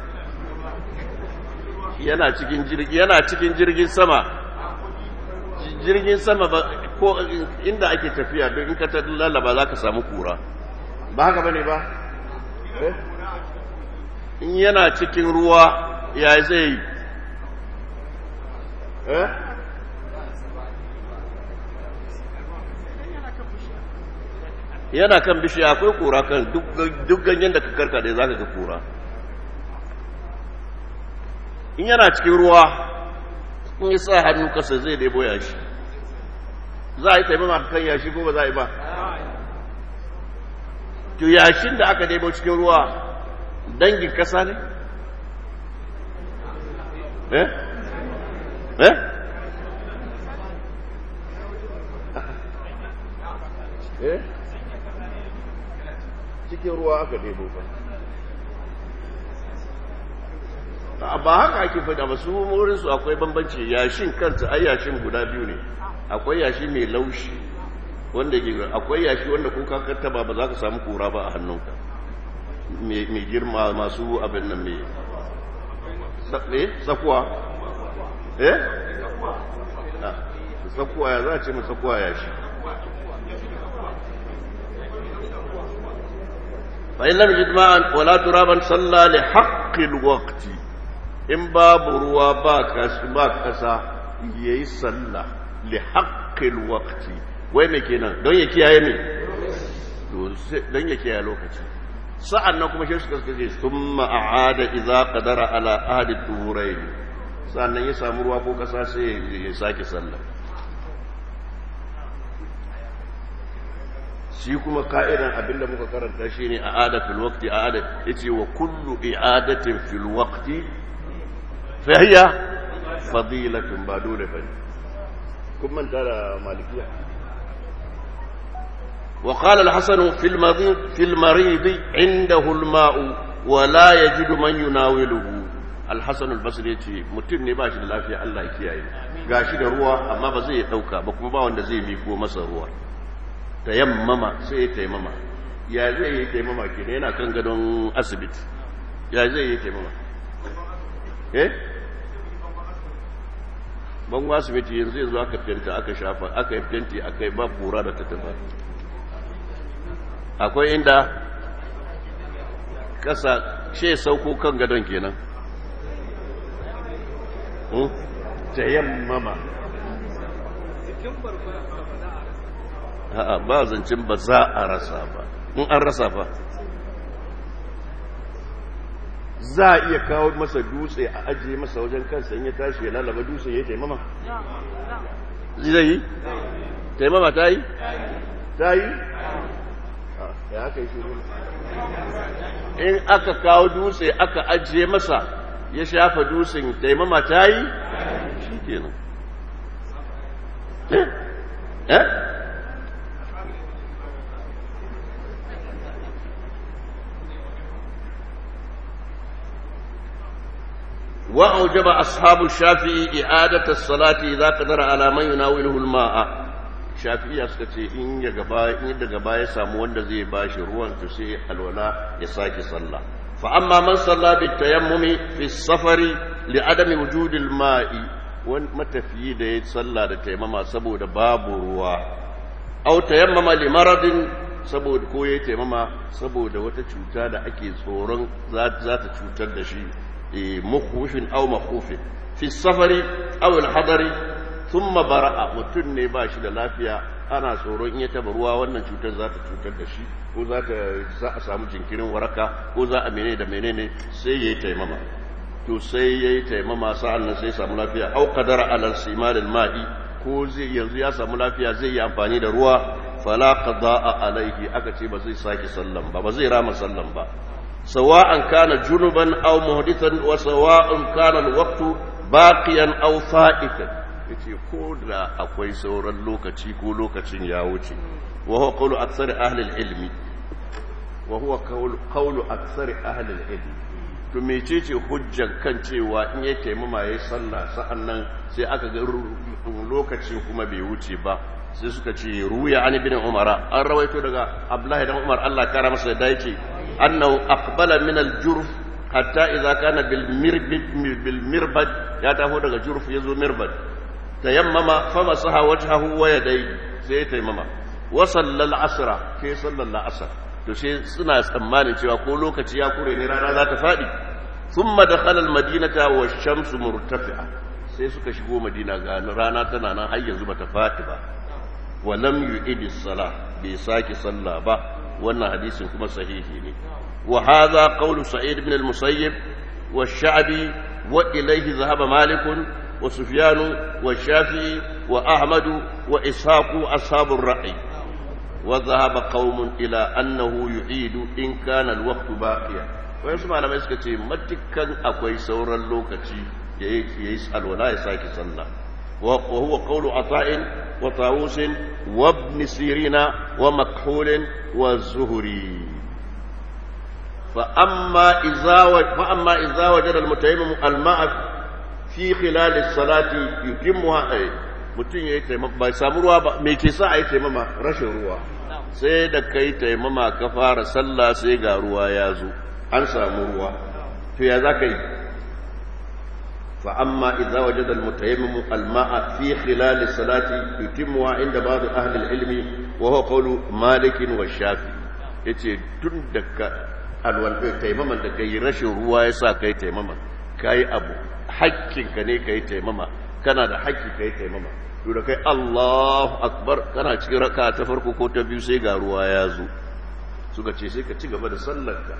yana cikin jirgi yana cikin jirgin sama jirgin sama ba ko inda ake tafiya don in ka ta lalaba za ka samu kura ba haka bane ba in yana cikin ruwa ya zai yi eh yana kan bishiya akwai kura kan duk ganyen da ka karka da za ka ga kura in yana cikin ruwa in yi sa hannu kasa zai debo yashi za a yi taimama kan yashi ko ba za a yi ba to yashin da aka debo cikin ruwa dangin kasa ne eh eh eh cikin ruwa aka debo ba ba haka ake fada ba su wurinsu akwai bambanci yashin kanta ai yashin guda biyu ne akwai yashi mai laushi wanda ke akwai yashi wanda ko ka kattaba ba za ka samu kura ba a hannunka mai girma masu abin nan mai tsakuwa eh tsakuwa ya za a ce mai tsakuwa yashi فإن لم يجد ماء ولا ترابا صلى لحق الوقت إن باب روا باكس باكسا يي صلى لحق الوقت وين كينا دون يكي يا يمين دون يكي يا لوكتي sa'an nan kuma shi suka ce sun ma'ada iza ƙadara ala ahadi turai sa'an nan ya samu ruwa ko ƙasa sai ya sake sallah shi kuma ka'idan abinda muka karanta shi ne a adatul waqti a adat yace wa kullu i'adatin fil waqti fa hiya fadilatun ba dole bane kun manta da malikiya wa qala al-hasan fil marid fil marid indahu al-ma'u wa la yajidu man yunawiluhu al-hasan al-basri yace mutum ne ba shi da lafiya Allah ya kiyaye gashi da ruwa amma ba zai dauka ba kuma ba wanda zai miko masa ruwa tayammama sai ya taimama ya zai yi taimama ke yana kan gadon asibiti ya zai yi taimama eh bangon asibiti yanzu yanzu aka fenta aka shafa aka yi fenti aka yi ba kura da ta tafa akwai inda kasa she sauko kan gadon kenan tayammama a'a ba zancen ba za a rasa ba in an rasa ba za a iya kawo masa dutse a ajiye masa wajen kansa in ya tashi ya lalaba dutse ya taimama zai yi taimama ta yi ta yi ya aka yi shiru in aka kawo dutse aka ajiye masa ya shafa dutsen taimama ta yi shi kenan eh eh وأوجب أصحاب الشافعي إعادة الصلاة إذا قدر على من يناوله الماء shafi'iya suka ce in ya gaba in daga baya samu wanda zai bashi ruwan to sai alwala ya sake sallah fa amma man salla bi tayammumi fi safari li adami wujudi al-ma'i wani matafiyi da ya salla da taimama saboda babu ruwa aw tayammama li maradin saboda ko ya taimama saboda wata cuta da ake tsoron za ta cutar da shi مخوف أو مخوف في السفر أو الحضر ثم برأ mutum ne ba shi da lafiya ana tsoron in ya taba ruwa wannan cutar za ta cutar da shi ko za ta za a samu jinkirin waraka ko za a menene da menene sai yayi taimama to sai yayi taimama sa'an nan sai samu lafiya au qadara ala simal ma'i ko zai yanzu ya samu lafiya zai yi amfani da ruwa fala qada'a alaihi aka ce ba zai sake sallan ba ba zai rama sallan ba سواء كان جنبا أو مهدثا وسواء كان الوقت باقيا أو فائتا yace ko da akwai sauran lokaci ko lokacin ya wuce wa huwa qawlu aktsar ahli al-ilmi wa huwa qawlu aktsar ahli al-ilmi to mecece hujjan kan cewa in ya taimama yayi sallah sa'annan sai aka ga lokacin kuma bai wuce ba sai suka ce ruya an ibn umara an rawaito daga abdullahi dan umar Allah kara masa da yake annahu aqbala min al-jurf hatta idza kana bil mirbad bil mirbad ya taho daga jurf yazo mirbad tayammama famasaha wajhahu wa yadayhi sai tayammama wa sallal asra ke sallal asr to sai suna tsammanin cewa ko lokaci ya kure ne rana za ta fadi thumma dakhala al-madinata wa shamsu murtafi'a sai suka shigo madina ga rana tana nan har yanzu bata fati ba wa lam yu'idi as-salah bai saki sallah ba wannan hadisin kuma sahihi ne wa hadha qawlu sa'id ibn al-musayyib wa sha'bi wa ilayhi dhahaba malik wa sufyan wa shafi'i wa ahmad wa ishaq ashabur ra'i wa dhahaba qaumun ila annahu yu'idu in kana al-waqtu baqiya wayansu malamai suka ce matukan akwai sauran lokaci ya yi alwala ya sake sallah wa huwa qawlu ata'in wa tawusin wa ibn sirina wa makhul wa zuhri fa amma idza fa amma idza wajada al-mutayammim al-ma'a fi khilal as-salati yutimmuha ay mutun yayi taimama bai samu ruwa ba me ke sa ayi taimama rashin ruwa sai da kai taimama ka fara sallah sai ga ruwa ya zo an samu ruwa to ya za ka yi فأما إذا وجد المتيمم الماء في خلال الصلاة يتمها عند بعض أهل العلم وهو قول مالك والشافعي yace tun da ka alwal taimaman da kai rashin ruwa yasa kai taimama kai abu hakkinka ne kai taimama kana da hakki kai taimama to da kai Allahu akbar kana cikin raka ta farko ko ta biyu sai ga ruwa ya zo suka ce sai ka ci gaba da sallarka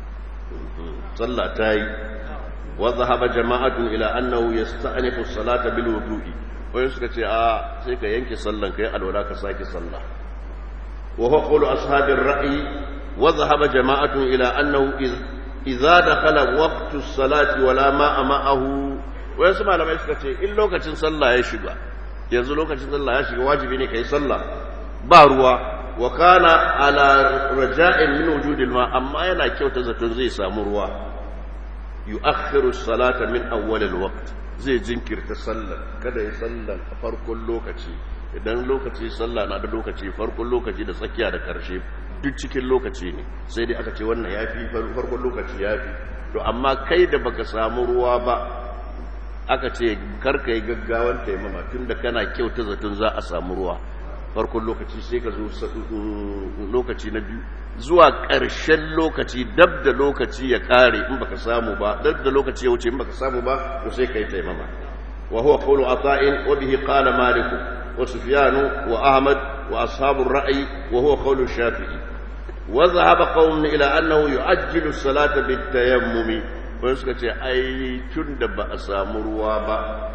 sallah ta yi وذهب جماعة إلى أنه يستأنف الصلاة بالوضوء ويسكت آه سيكا ينكي صلى كي الولا كساكي صلى وهو قول أصحاب الرأي وذهب جماعة إلى أنه إذا دخل وقت الصلاة ولا ماء معه ويسمع لما يسكت إن لو كتن صلى يشبه yanzu lokacin sallah ya shiga wajibi ne kai sallah ba ruwa wa kana ala raja'in min wujudil ma amma yana kyauta zaton zai samu ruwa yu'akhiru salata min awwal alwaqt zai jinkirta sallar kada ya sallar a farkon lokaci idan lokaci sallah na da lokaci farkon lokaci da tsakiya da karshe duk cikin lokaci ne sai dai aka ce wannan yafi farkon lokaci yafi to amma kai da baka samu ruwa ba aka ce karka yi gaggawan taimama tunda kana kyauta zaton za a samu ruwa farkon lokaci sai ka zo lokaci na biyu zuwa ƙarshen lokaci dab da lokaci ya kare in baka samu ba dab da lokaci ya wuce in baka samu ba to sai kai taimama wa huwa qawlu ata'in wa bihi qala malik wa sufyan wa ahmad wa ashabu ar-ra'i wa huwa qawlu shafi'i wa dhahaba qawmun ila annahu yu'ajjilu as-salata bit-tayammumi wani suka ce ai tunda ba a samu ruwa ba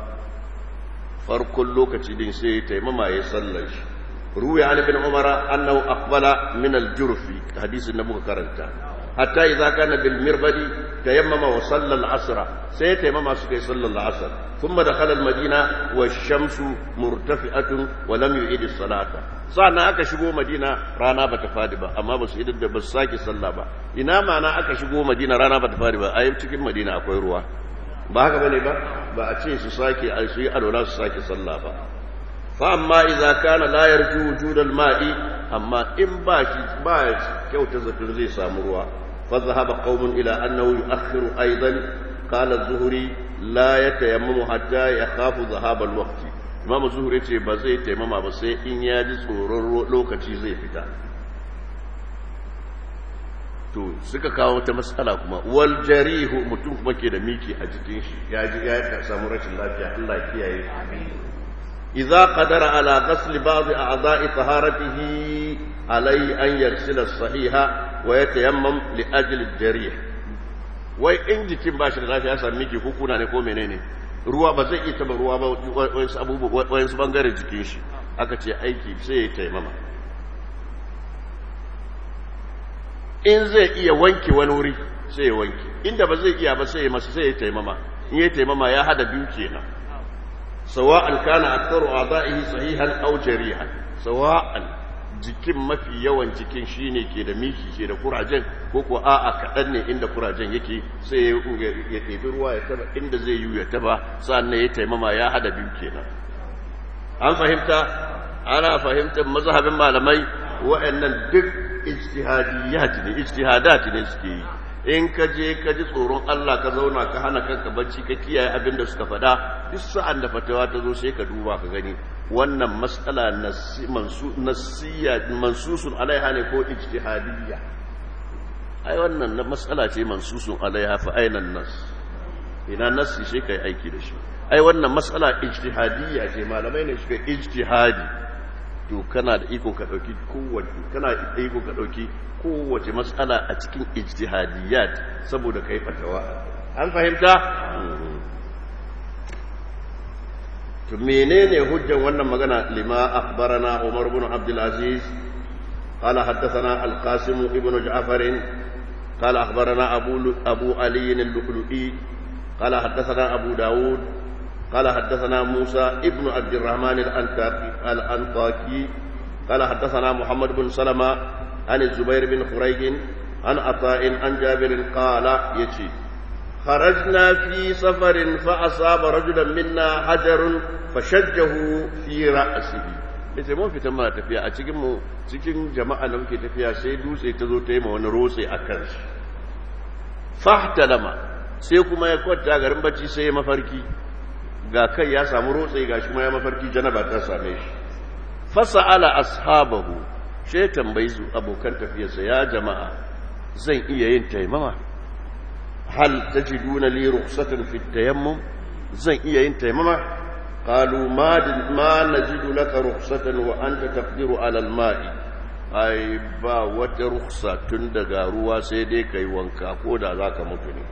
farkon lokaci din sai taimama ya sallar shi روي عن ابن عمر أنه أقبل من الجرف حديث النبي كرنتا حتى إذا كان بالمربد تيمم وصلى العصر سيتيمم سكي صلى العصر ثم دخل المدينة والشمس مرتفعة ولم يعيد الصلاة sa'ana aka shigo madina rana bata fadi ba amma ba su idan da ba su sake sallah ba ina mana aka shigo madina rana bata fadi ba a cikin madina akwai ruwa ba haka bane ba ba a ce su sake a su yi alwala su sake sallah ba فأما إذا كان لا يرجو وجود الماء أما إن باش باش كيو تزكر زي سامروا فذهب قوم إلى أنه يؤخر أيضا قال الزهري لا يتيمم حتى يخاف ذهاب الوقت إمام الزهري يقول بزي تيمم بس إن يجي صورر لوكتي زي فتا to suka kawo ta matsala kuma wal jarihu mutum kuma ke da miki a jikin shi ya ji ya samu rashin lafiya Allah kiyaye amin إذا قدر على غسل بعض أعضاء طهارته عليه أن يغسل الصحيح ويتيمم لأجل الجريح wai in jikin ba shi da lafiya sami miki hukuna ne ko menene ruwa ba zai iya taba ruwa ba wayansu abubuwa wayansu bangaren jikin shi aka ce aiki sai ya taimama in zai iya wanke wani wuri sai ya wanke inda ba zai iya ba sai ya masa sai ya taimama in ya taimama ya hada biyu kenan sawa'an kana aktharu a'da'ihi sahihan aw jarihan sawa'an jikin mafi yawan jikin shine ke da miki ke da kurajen ko ko a'a kaɗan ne inda kurajen yake sai ya ɗebi ruwa ya taba inda zai yi ya taba sannan ya taimama ya hada biyu kenan an fahimta ana fahimtar mazhabin malamai wa'annan duk ijtihadiyat ne ijtihadat ne suke yi in ka je ka ji tsoron Allah ka zauna ka hana kanka bacci ka kiyaye abin da suka faɗa duk sa'an da fatawa ta zo sai ka duba ka gani wannan matsala nasiya mansusun alaiha ne ko ijtihadiyya ai wannan na matsala ce mansusun alaiha fa ainan nas ina nasi shi kai aiki da shi ai wannan matsala ijtihadiyya ce malamai ne suka ijtihadi to kana da iko ka dauki kowace kana da iko ka dauki kowace matsala a cikin ijtihadiyat saboda kai fatawa an fahimta to menene hujjan wannan magana lima akhbarana Umar ibn Abdul Aziz قال حدثنا القاسم ابن جعفر قال أخبرنا أبو, أبو علي اللؤلؤي قال حدثنا أبو داود قال حدثنا موسى ابن عبد الرحمن الأنطاكي قال حدثنا محمد بن سلمة عن الزبير بن خريج عن عطاء عن جابر قال يتي خرجنا في سفر فأصاب رجلا منا حجر فشجه في رأسه yace mun fita muna tafiya a cikin mu cikin jama'a da muke tafiya sai dutse ta zo ta yi ma wani rotse a kan shi fahtalama sai kuma ya kwanta garin bacci sai ya mafarki ga kai ya samu rotse ga shi ma ya mafarki janaba ta same shi fasa'ala ashabahu sai tambayi su abokan tafiyarsa ya jama'a zan iya yin taimama hal tajiduna li rukhsatan fi tayammum zan iya yin taimama قالوا ما ما نجد لك رخصة وأنت تقدر على الماء ai ba wata ruksa tun daga ruwa sai dai kai wanka ko da za ka mutu ne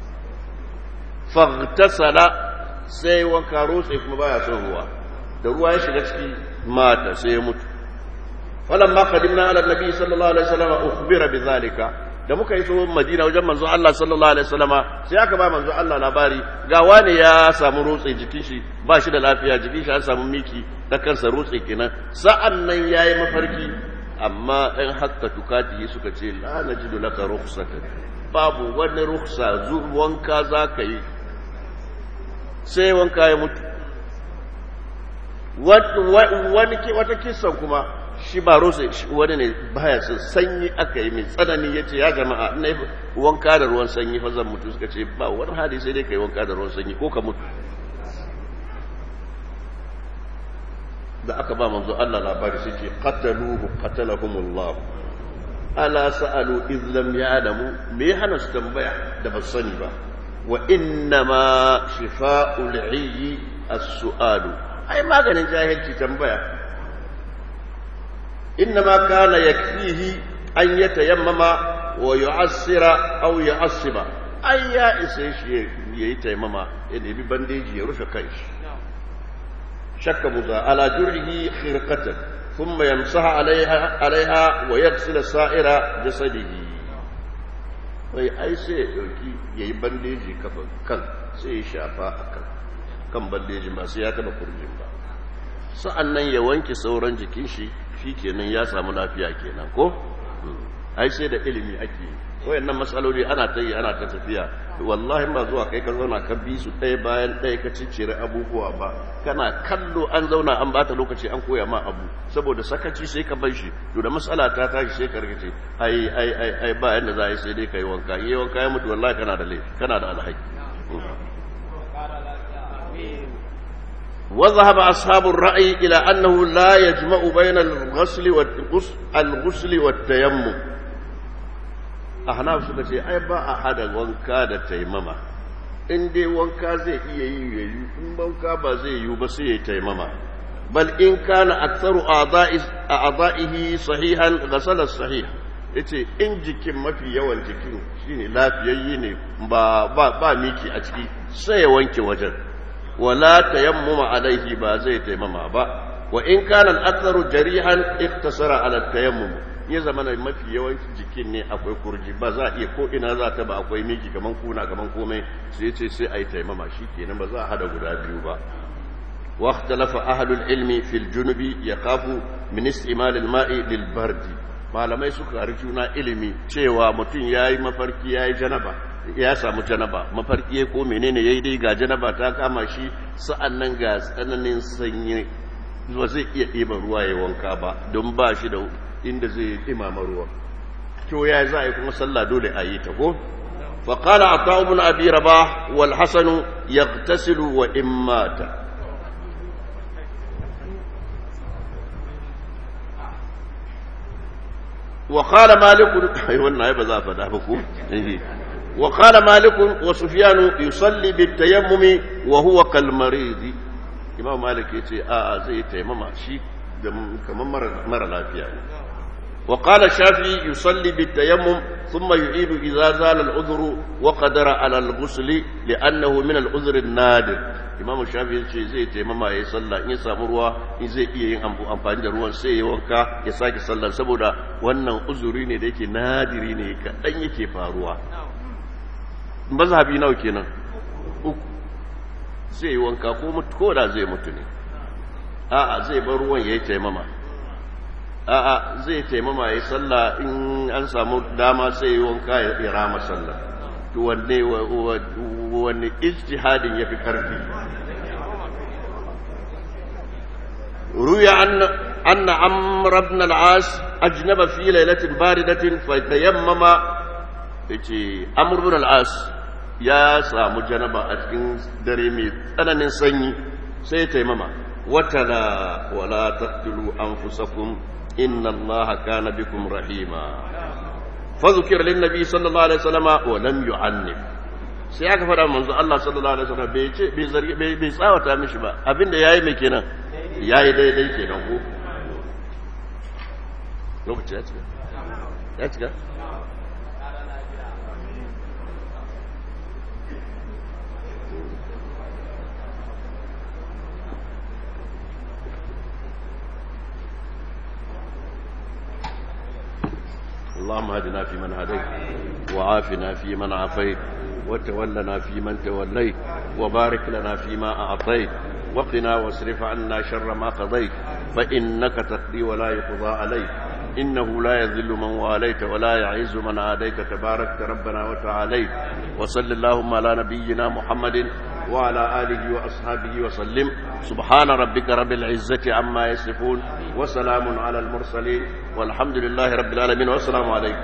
faghtasala sai wanka rotse kuma baya son ruwa da ruwa ya shiga ciki mata sai ya mutu falamma qadimna ala nabi sallallahu alaihi wasallam ukhbira bidhalika da muka yi tsohon madina wajen manzo Allah sallallahu alaihi wasallama sai aka ba manzo Allah labari ga wani ya samu rotse jikin shi ba shi da lafiya jikin shi an samu miki da kansa rotse kenan sa'an nan yayi mafarki amma ɗan hakka tukati suka ce la najidu laka rukhsatan babu wani rukhsa zu wanka zaka yi sai wanka ya mutu wani wata kisan kuma shi ba rosa wani ne baya son sanyi aka yi mai tsanani ya ce ya jama'a na wanka da ruwan sanyi fa zan mutu suka ce ba wani hali sai dai ka yi wanka da ruwan sanyi ko ka mutu da aka ba manzo Allah labari sai ce qataluhu qatalahumullah ala sa'alu iz lam ya'lamu me hana su tambaya da ba sani ba wa inna ma shifa'ul 'ayyi as-su'alu ai maganin jahilci tambaya إنما كان يكفيه أن يتيمم ويعصر أو يعصب أي يا إسيش يتيمم إن يبي بنديج يرفع كيش شك مضى على جرعه خرقة ثم يمسح عليها عليها ويغسل سائر جسده wai ai sai ya ɗauki ya yi bandeji kafa kan sai ya shafa a kan kan bandeji ba sai ya taɓa kurjin ba sa'an nan ya wanke sauran jikin shi shi kenan ya samu lafiya kenan ko ai sai da ilimi ake wayannan matsaloli ana ta yi ana ta tafiya wallahi ba zuwa kai ka zauna ka bi su ɗaya bayan ɗaya ka ciccire abubuwa ba kana kallo an zauna an bata lokaci an koya ma abu saboda sakaci sai ka bar shi to da matsala ta tashi sai ka rikice ai ai ai ai ba yanda za a yi sai dai kai wanka yi wanka ya mutu wallahi kana da laifi kana da alhaki وذهب أصحاب الرأي إلى أنه لا يجمع بين الغسل والغسل الغسل والتيمم أحناف suka ce ai ba a hada wanka da taimama in dai wanka zai iya yi yayi in wanka ba zai yi ba sai ya taimama bal in kana aktsaru a'da'ihi sahihan ghasala sahih yace in jikin mafi yawan jikin shine lafiyayye ne ba ba ba miki a ciki sai ya wanke wajen ولا تيمم عليه با زي تيمم با وإن كان الأكثر جريحا اقتصر على التيمم ya zama na mafi yawancin jikin ne akwai kurji ba za a iya ko ina za ta ba akwai miki kaman kuna kaman komai sai ce sai a yi taimama shi kenan ba za a hada guda biyu ba wa ikhtalafa ahlul ilmi fil junubi yakhafu min istimal al ma'i lil bardi malamai suka juna ilimi cewa mutum yayi mafarki yayi janaba ya samu janaba mafarki ya ko menene yayi dai ga janaba ta kama shi sa'annan ga tsananin sanyi ba zai iya ɗiba ruwa ya wanka ba don ba shi da inda zai ɗimama ruwa to ya za a yi kuma sallah dole a yi ta ko فقال عطاء بن أبي رباح والحسن يغتسل وإن مات وقال مالك أيوة النائب ذا فدابكو وقال مالك وسفيان يصلي بالتيمم وهو كالمريض إمام مالك يتي آآ زي تيمم شي كمان مرة لا فيها وقال الشافعي يصلي بالتيمم ثم يعيد إذا زال العذر وقدر على الغسل لأنه من العذر النادر imamu shafi ya ce zai taimama ya yi sallah in ya samu ruwa in zai iya yin amfani da ruwan sai ya wanka ya sake sallah saboda wannan uzuri ne da yake nadiri ne kaɗan yake faruwa mazhabi nawa kenan uku zai yi wanka ko mutu ko da zai mutu ne a'a zai bar ruwan ya yi taimama a'a zai taimama ya yi sallah in an samu dama sai yi wanka ya rama sallah to wanne wanne ijtihadin yafi karfi ruya anna anna amr ibn al-as ajnaba fi laylatin baridatin fa tayammama yace amr ibn al-as ya samu janaba a cikin dare mai tsananin sanyi sai taimama watala wala taqtulu anfusakum inna allaha kana bikum rahima فذكر للنبي صلى الله عليه وسلم ولم يعنف sai aka faɗa manzo Allah sallallahu alaihi wasallam bai ce bai zargi bai bai tsawata mishi ba abinda yayi mai kenan yayi daidai kenan ko lokaci ya cika ya cika اللهم اهدنا فيمن هديت وعافنا فيمن عافيت وتولنا فيمن توليت وبارك لنا فيما أعطيت وقنا واصرف عنا شر ما قضيت فإنك تقضي ولا يقضى عليك إنه لا يذل من واليت ولا يعز من عاديت تبارك ربنا وتعاليت وصل اللهم على نبينا محمد وعلى آله وأصحابه وسلم سبحان ربك رب العزة عما يصفون وسلام على المرسلين والحمد لله رب العالمين والسلام عليكم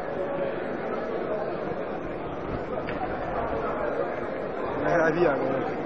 Había,